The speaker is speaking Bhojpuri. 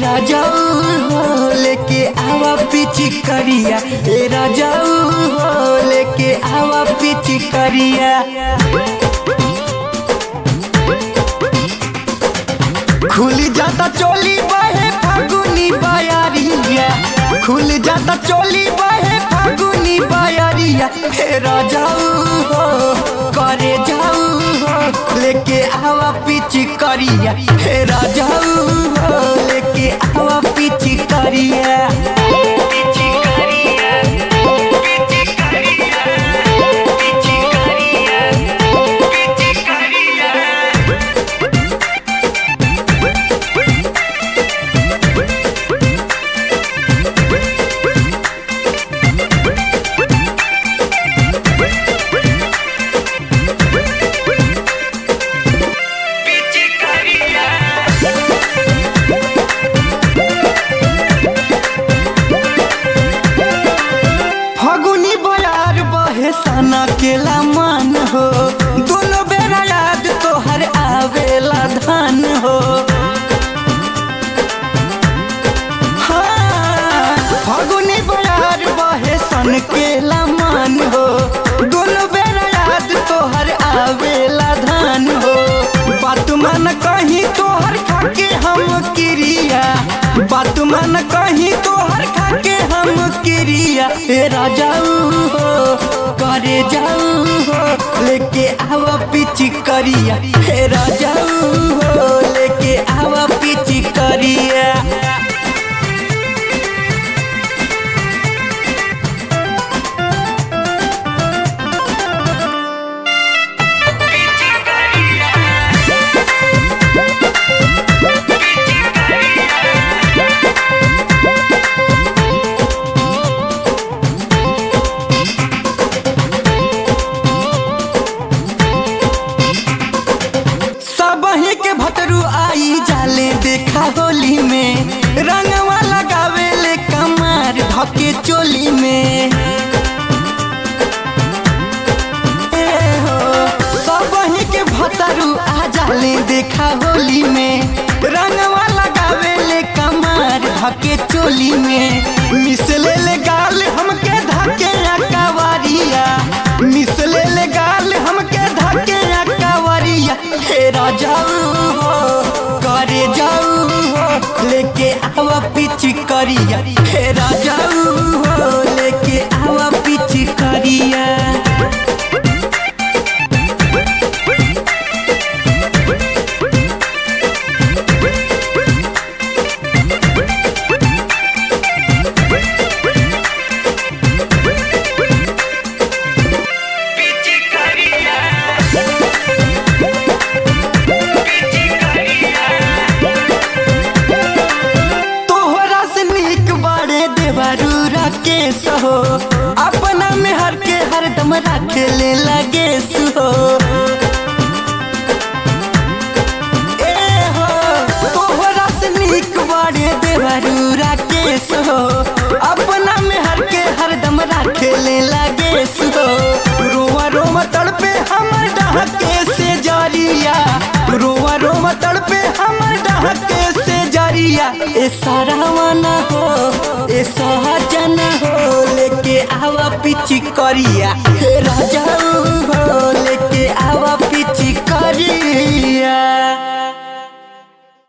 राजाऊ हो लेके आवा पिची करिया ए राजाऊ हो लेके आवा पिची करिया खुल जाता चोली बहे फागुनी बयारिया खुल जाता चोली बहे फागुनी बयारिया हे राजाऊ हो करे जाऊ हो लेके आवा पिची करिया हे राजाऊ हो लेके आवा पिची करिया पिची करिया पिची करिया पिची करिया पिची करिया फगुनी बयार बहे सना केला मान हो दोनों बेरा याद तोहर आवेला धान हो हाँ, फगुनी बयार बहे सन केला मान हो दोनों बेरा याद तोहर आवेला धान हो बात मन कहीं तोहर खाके हम क्रिया बात मन कहीं तोहर खाके हम क्रिया हे राजाऊ हो करे जाऊ हो लेके आवा पिची करिया हे राजाऊ हो लेके आवा पिची करिया सबही के भतरू आई जाले देखा होली में रंगवा लगावे ले कमार धके चोली में ए हो, सबही के भतरू आ जाले देखा होली में रंगवा लगावे ले कमार धके चोली में मिसले ले गाल हमके धके कवारिया मिसले ले गाल हमके धके कवारिया हे राजाऊ हो करे जाऊ हो लेके आवा पिची करिया हे राजाऊ हो लेके आवा पिची करिया तोहरा से नीक बाड़े देवारूरा के सहो अपना में हर के हरदम रखे ले लगे सुहो ए हो तोहरा से नीक बाड़े देवारूरा के सहो अपना में हर के हरदम रखे ले लगे सुहो रोवा रोवा तड़पे हमर डहके से जारिया रोवा रोवा तड़पे हमर डहके से जारिया ए सारावाना हो ए सहजना हो लेके आवा पिची करिया हे राजाऊ हो लेके आवा